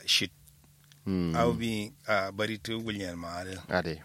shit Mm. au bi a bari tu gulnyar ma ada ade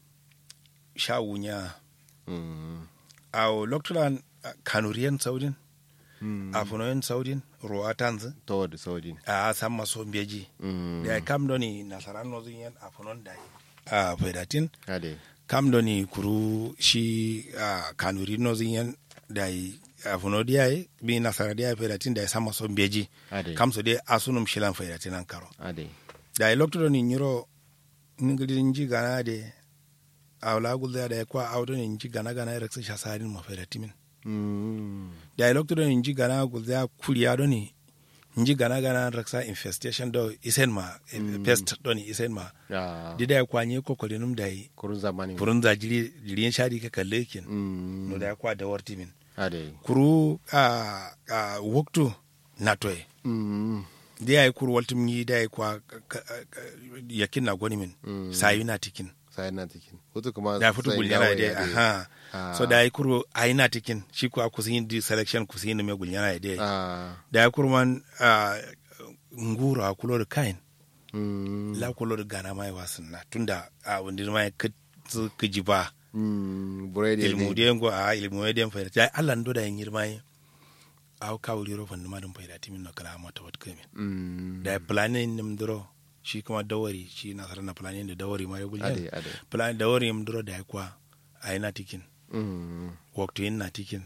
sha wunya Mm. au loktulan kanuriyan saudin Mm. afunoyen saudin ruwa tanzu toward sojin a san maso mbeji Mm. da kam doni nasaran no zin yan afunon da a faidatin ade kam doni kuru shi a kanuri no zin yan da afuno diya bi nasara diya faidatin da san maso mbeji ade kam so de asunum shilan faidatin an karo ade da lokto ni nyiro ngili nji gana de awla gulda da kwa awdo ni nji gana gana reksa shasarin ma faidatimin Mm. da i lokto ni nji gana gulda kuriya do ni nji gana gana raksa infestation do isen ma Mm. pest do ni isen ma ya di da kwa nye kokoli num dai kurun zamani furun za jiri jiri shadi ka kalle kin Mm. no da kwa da warti min ade kuru a a woktu natoy Mm. di ay kuru waltum yi da kwa ka- ka- ka- yakin na goni min Mm. sayu na tikin sai na tikin hutu kuma da fito sai gulyana gawa de ya de. aha Ah. so da ay kuru ayina tikin shi ko akusin di selection kusin me gulyana de ah da ay kuru man ah, nguro akulo de kain Mm. la kulo de gana mai wasin na tunda a wondir mai kitzu kijiba Mm. buredi ilmu de ngo a ilmu de fa da Allah ndo da yir mai aw kawli ro fanni madum fa da timin no kala mata wat kamin Mm. da planning nim dro shi kuma dawari shi na na planning da dawari mai ade gulyana ade plan dawari nim dro da kwa ayina tikin Mm. waktu yin na tikin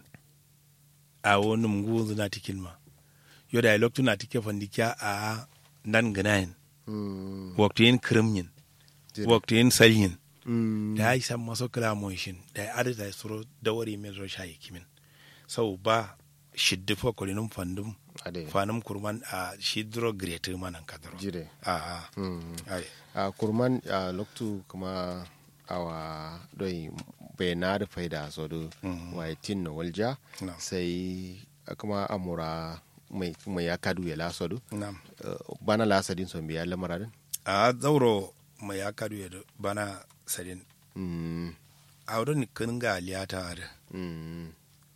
a wani mungu na tikin ma yo da loktu na tike fandikiya a nan ganayin Mm. waktu yin krimyin Jire. waktu yin salyin Mm. da ya yi san maso kala moishin da ya adada ya suro dawari min ro shayi kimin sau ba shiddi fa kolinum fandum ade fanum kurman a shidro grete manan kadro jire a a Mm. ai a kurman a loktu kuma awa doi bai na da faida so do Mm. wai tin no walja na sai kuma amura mai mai ya kadu ya laso do na Uh, bana lasa din so biya lamara din a zauro mai ya kadu ya bana sadin mm a wurin kin ga aliyata da mm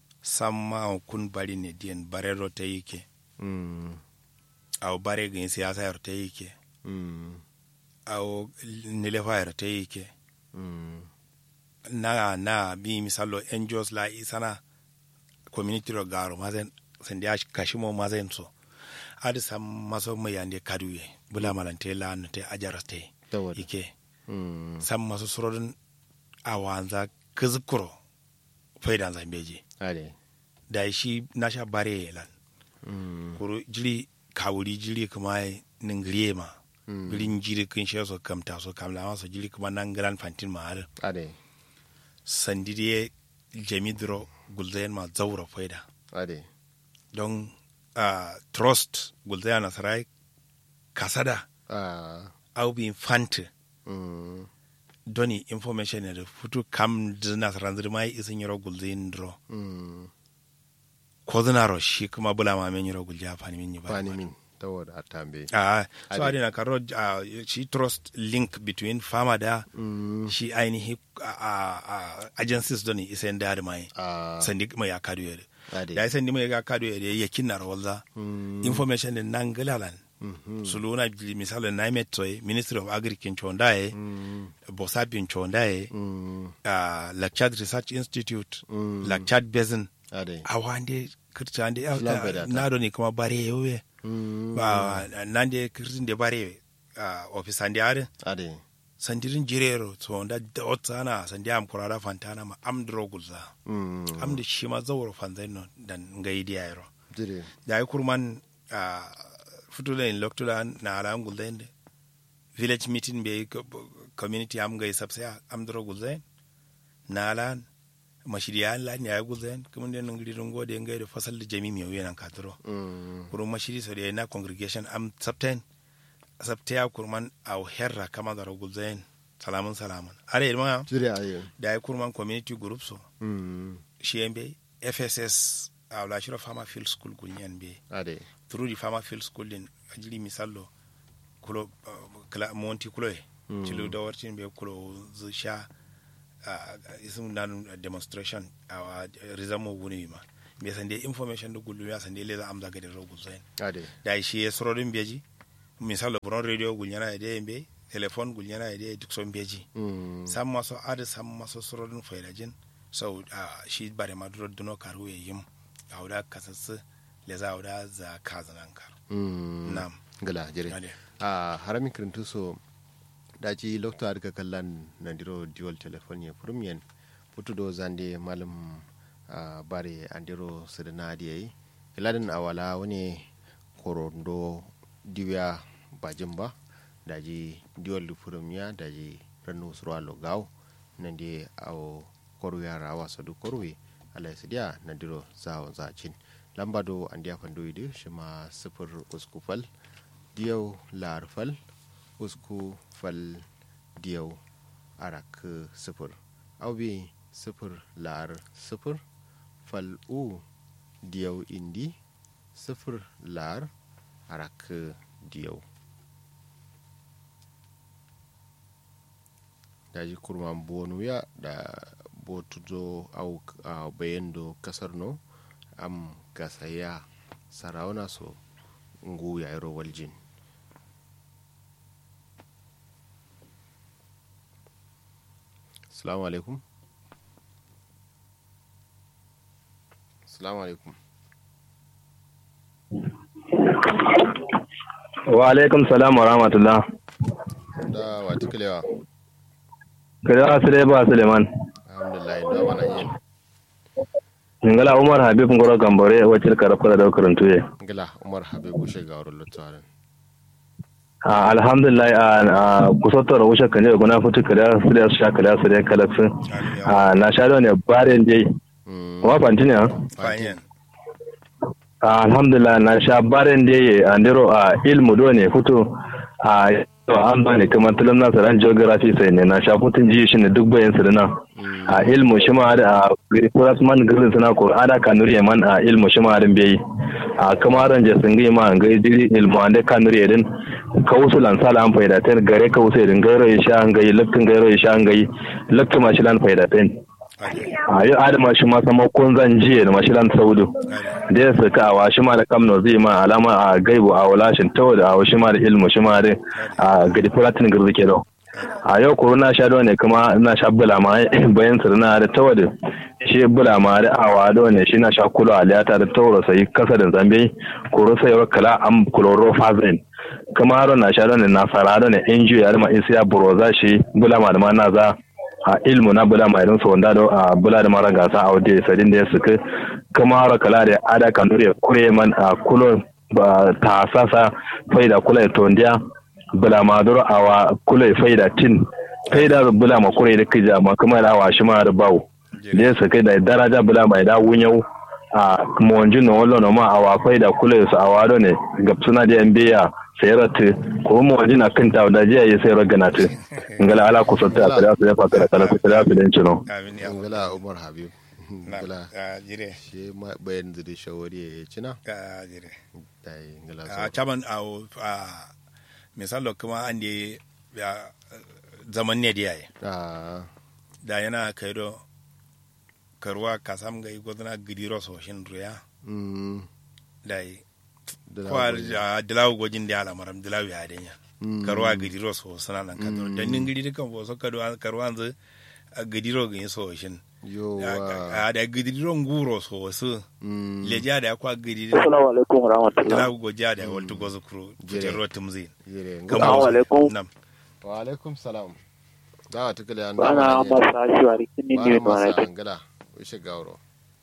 samma kun bari ne diyan bare ro ta yake mm aw bare gin siyasa yar ta yake mm aw nilefa yar ta yake mm na na bi misalo angels la isana community ro garo mazen sen dia kashimo mazen so adi sam maso mai yande kaduye bula malante la no te ajaraste tawada ike mm sam maso surodin awanza kizkuro faidan zambeji ade da shi nasha bare lan mm kuru jiri kawuri jiri kuma ningriye ma Mm. birin jiri kin she so kamta so kamla ma so jiri kuma nan gran fantin ma har ade sandiriye jamidro gulzayen ma zaura faida ade don uh, trust gulzayen nasarai kasada ah au bi fante mm doni information ne da futu kam da nasaran zirmai isin yaro gulzayen dro mm ko zinaro shi kuma bula ma men yaro gulja fani min yi ba bani min tawada atambe Ah, so Ade. adina karo uh, shi trust link between farmer da mm shi ainihi uh, uh, agencies doni isen da da mai ah sandi mai ya kadu yare ade da sandi mai ya kadu yare ya kinna rawalza mm information din nan galalan mhm suluna misali na metsoy ministry of agriculture chondaye mm bosabin chondaye mm uh, lakchad research institute Mm. lakchad basin ade awande kirtande Islam bai da ta. nado ni kuma bare yowe mm ba nande kirtin de bare uh, office ande are ade sandirin jirero so da dotsana sandi am kurara fantana ma am drogulza mm am da shi ma zawro fanzaino dan ngaidi ayro jire da ay kurman uh, futula in loktula na ala am gulzende village meeting be ko- community am ngai sabsa am drogulzen na ala mashiriya la ni ay gulzen kuma den ngiri rongo de ngai do fasal da jami mi yana kadro mm kurun mashiri so de na congregation am sabten sabtaya kurman aw herra kama da gulzen salamun salamun are ma jire ayo da ay kurman community group so mm shi be fss aw la shiro farmer field school gulnyen be ade through the farmer field school din ajili misallo kulo uh, kla monti kulo e Mm. cilu da wartin be kulo zu sha uh, isum nan demonstration awa rizamo wuni ma be sande information do gullu ya sande leza amza gade ro gulzain ade da shi ya sorodin beji misalo buron radio gulnyana ide be telefon gulnyana ide duk son beji Mm. sam maso ada sam maso sorodin failajin so ah, shi bare maduro duno karu ya yim auda kasassu le za auda za kazanan kar Mm. nam gala jere ade a harami kirintu so daji lokto ar ka kallan nandiro dual telephone ya premium putu do zande malam ah, bare andiro sidana diyayi iladin awala wani korondo diwiya bajin ba daji dual premium daji ranu surwa logaw nandi awo koru yara wasa du korwe ala sidiya nandiro zawon zacin lamba do andiya fandoyi shi ma sifir uskufal diyau lar fal usku fal diyau arak sifir aubi sifir lar sifir fal u diyau indi sifir lar arak diyau daji kurman bonuya da botudo au a bayendo kasar no am gasaya sarauna so ngu ya iro waljin salamu alaikum salamu alaikum wa alaikum salam wa rahmatullah da wata kilewa kada asire ba suleiman alhamdulillah da wana yin ngala umar habib ngoro gambore wacce karafka da karantuye gila umar habibu shiga wurin lutsarin a alhamdulillah a kusotar wuce kan ne guna fitu kada su da su sha kada su da kalaksu a na sha da ne barin dai wa fanti ne fanyen a alhamdulillah na sha barin dai a ndiro a ilmu do ne fito a an ba ne kamar tulum na saran geography sai ne na sha futun ji shi ne duk bayan su da nan a ilmu shi ma da kuras man girin suna ko ada kanuri man a ilmu shi ma din bai a kamaran je sun ma ga jiri ilmu ande kanuri din kawusu lan sala an faida ten gare kawusu din gairo ya sha an gai lakkin gairo ya sha an gai lakkin ma shi lan faida ten a yi adama shi ma sama kun zan jiye da mashilan saudu da ya suka awa shi ma da kamno zai ma alama a gaibu a walashin tawo da awa shi ma da ilmu shi ma da a gadi fulatin girzi ke dau a yau kuro na sha ne kuma na sha bula ma bayan sirna da tawo da shi bula ma da awa da ne shi na sha kulo a liyata da tawo sai kasa da zambe kuro sai wa kala am kuloro fazin kuma haro na sha ne na fara ne inju ya ma isiya buroza shi bula ma da ma na za a ilmu na bula mai rinsa wanda da a bula da mara gasa a waje sadin da ya suka kuma haro kala da ada kanuri ya kure man a kulo ba ta sasa faida kula ya tondiya bula ma duro awa kula ya faida tin faida bula ma kure da kija ma kuma da awa shi ma da bawo da ya suka da daraja bula mai da wunyau a monjin na wallo ma awa faida kula ya su awa do ne gabsuna da yan biya sayarati ko mo wajina kanta da jiya ya sayar ganati ngala ala ku sotta kada su ya fakara kala su kada su den cino amin ya ngala umar habib na ngala a jire shi ma bayan zuri shawari ya cina a jire dai ngala a so caban a a misalo kuma an da ya zaman ne da yayi a da yana kai do karuwa kasam ga igozna gidiro so shin ruya mm da yi da kwa a dilawu gojin da ala maram dilawu ya denya karuwa gidiro so sana nan kadro dan nin gidi kan bo so karuwa karuwa zu gidiro ga so shin yowa a da gidiro nguro so su mm leja da kwa gidiro Assalamu alaikum warahmatullahi. dilawu goja da waltu gozu kuro Jere. fitar rotum zin yire Kan ngala Assalamu bo- alaikum. nam wa alaikum salam da wa tukale an Bana masa shuwari kini bana ne ma masa na ngala wishe gawro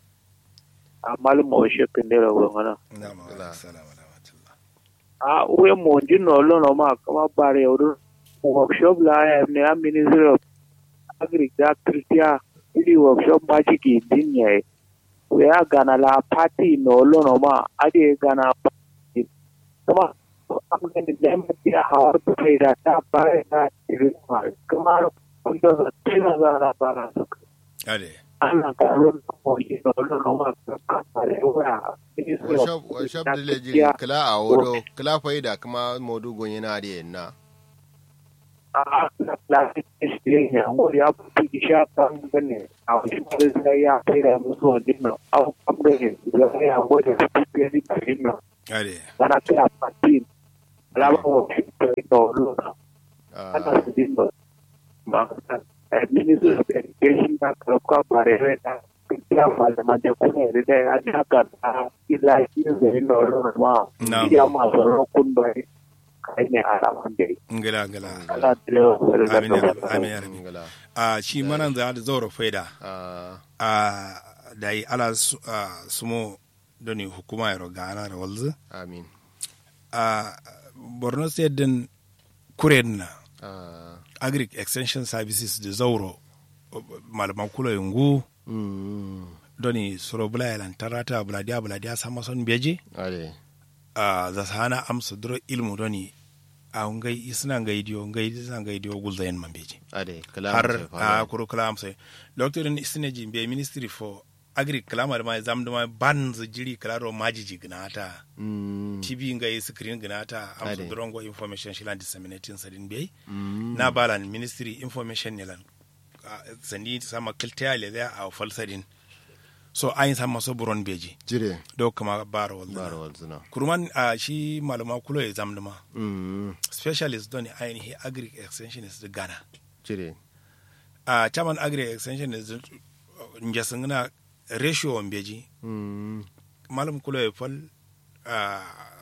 amal mo she pendera wo ngana. nam Ngala. assalamu alaikum A uwe mo jino lo no ma kama bare odo workshop la ya ne a ministry of agriculture ili workshop ma chiki dinye. We a gana la party no lo no ma ade gana party. Kama am gani dem ya hawar to kai da ta bare ta iri ma kama ko da tena gana bara suka. ade ana karon como y no lo no más para ahora workshop workshop da leji kala a wodo kala faida kuma modu gonye na da na a la clase es ya o ya puti ya tan bene a wani da ya tira musu dinno a kambe ya ya o da puti ya dinno ade kana kira pati alama workshop to lo ana ah su dinga ba ka ministry of education na karfa bare da kira malama da kuma da ya haka ta ila shi da lo lo ma Na'am. ya ma so kun bai kai ne alama da ngala ngala ala tilo amin ya rabbi amin ya rabbi ngala a shi manan za da zauro faida ah a da yi ala su- a, sumo doni hukuma ya roga ana da walzu amin a borno state din kuren na ah agric extension services da zauro malaman kula yungu mm doni suro bula yalan tarata buladiya buladiya sama son beje ale a za su hana amsa duro ilmu doni a ngai isna ngai dio ngai isna ngai dio gulzayen man beje ale kala har a kuro kala amsa doctor ni isne ji be ministry for agri kalama da mai zam da mai ban zu jiri kalaro majiji gnata mm tv ngai screen gnata amsa Ade. drongo information shilan disseminating sadin be mm na balan ministry information ne lan ah, sandi sama kiltiya le da a falsadin so ayin sama so buron beji jire do kama bara wal bara walzuna kurman a shi malama kulo ya zamduma mm specialist don ainihi agri extensionist da ghana jire a chairman agri extensionist njasin na ratio on beji mm malam kulo ya fal a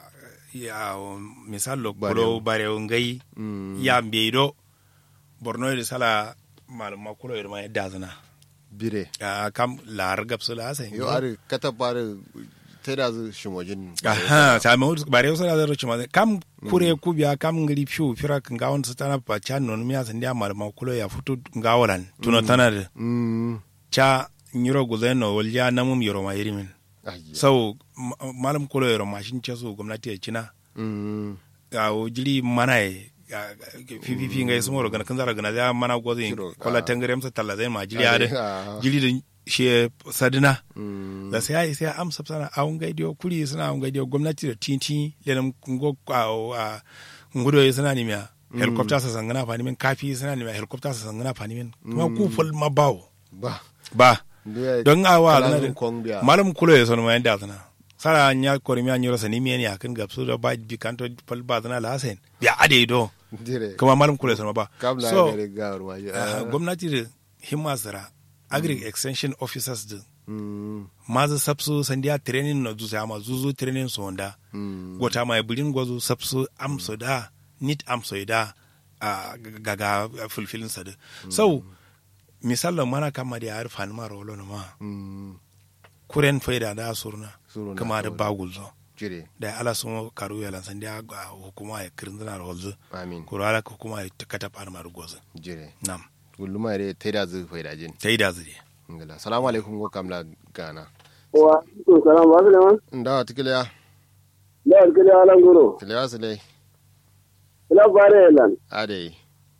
ya misal lo Barewo. kulo bare ngai mm ya mbeido borno da sala malama kulo ya ma yadda zana bire a kam lar gapsu la sai yo are kata bare teda zu shimojin aha ta ma bare so da ro chuma kam kure ku biya kam ngiri fiu fira kan gawon su tana pa chan non miya san dia malama kulo ya futu gawolan tuno tana da mm cha nyiro guzeno walja namum yoro ma yirimin ayya sau ma- malam kulo yoro mashin ce su gwamnati ya cina mm ga o jili mana ye fififi ngai sumo ro gana kan zara gana ya mana gozi Kiro, kola ah. tangare msa talla zai ma jili Ade, ade ah. jili da shi sadina mm da sai ai sai amsa sana a un gaidiyo kuri suna un gaidiyo gwamnati da tinti lenam ngo a ngudo yi suna nimiya helicopter sa sangana fani min kafi suna nimiya helicopter sa sangana fani min kuma ku ful ma bawo ba ba Nduya don awa kalanzun zana da kong biya. malam kulo ya sonu mayan da zana sara nya kori mi anyoro sani mi ya kan gapsu da ba bi kanto fal ba zana la hasen ya ade do dire kuma malam kulo ya sonu ba kam na so gare gawar waje ah, gwamnati da himma sara agri extension officers din mm maza sapsu sandiya training na zuza ma zuzu training so wanda mm gota mai bulin gwazo sapsu amso da nit amso da a gaga fulfilin sa da so misalin mana kama da yar fani mara wolo ma mm kuren faida da surna Suruna, kama da suruna. bagul zo jire da ala sumo karu ya lansan da ga hukuma ya kirin zana rolzo amin kuro ala hukuma ya kata par mar gozo jire nam gulluma re teda zu faida jin tai da zuri ngala assalamu alaikum go kamla gana wa to salam ba da man ndawa tikiliya da alkali alan goro tikiliya su dai ila bare lan ade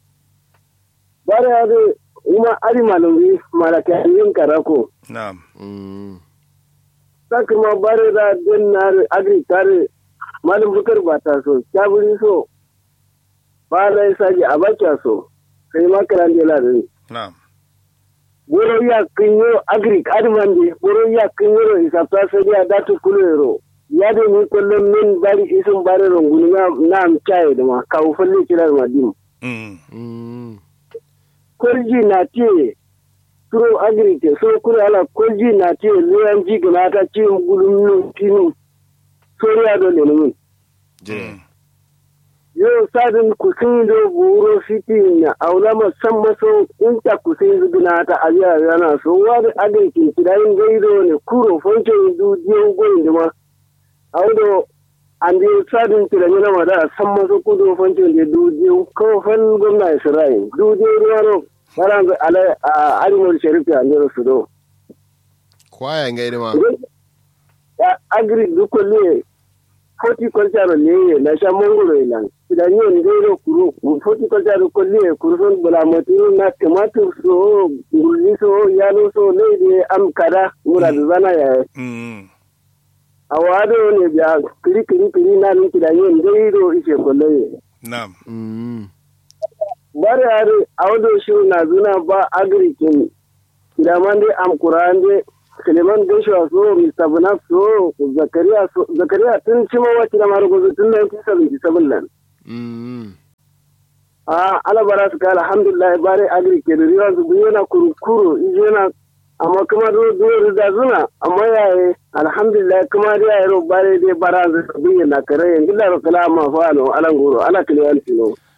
bare ade uma ari malungi malaka yin karako nam mm sakma bare da den nar agri tare malum bukar bata so kaburi so bala saji abacha so sai makaran de la dai nam boro ya kinyo agri admande boro ya kinyo isapta sai ya datu kulero ya de ni kullum min bari isun bare ronguni na na am chai da ma kawo falle kirar madim mm mm kolji na tiye turo agrite so kuri ala kolji na tiye leyan ji gana ta ci gulum nu tinu sori ado le numin jire yo sadin kusin do buro fiti na aulama san maso inta kusin gana ta ajiya yana so wani agrite kidayin gaido ne kuro fonce du diyo goyin dima audo andi sadin tiranyana ma da san maso kudo fonce de du diyo ko fan gwamna isra'il du diyo ruwano Baran ala a arimol sharif ya ndero sudo. kwaya ngai ma Ya agri duko le horticulture le na sha mongoro ilan. Ida nyo ndero kuru horticulture ko le kuruson bula moti na tomato so ngulli so yalo so le de am kada mura zana ya. mm Awado ne biya kiri kiri kiri na ni kida nyo ndero ishe ko le. nam mm bare are awdo shi na zuna ba agrikin kiramande am kurande Suleiman Joshua so Mr. Bunaf so Zakariya so Zakariya tun cima wa kira mara gozo tun 1977 nan mm a ala bara su ka alhamdulillah bare agri ke da riwa su yana kurkuro yana amma kuma do do da zuna amma yaye alhamdulillah kuma da yayi ro bare dai bara su biye na kare yanzu da ro kala ma fa no ala nguro ala kiliyan no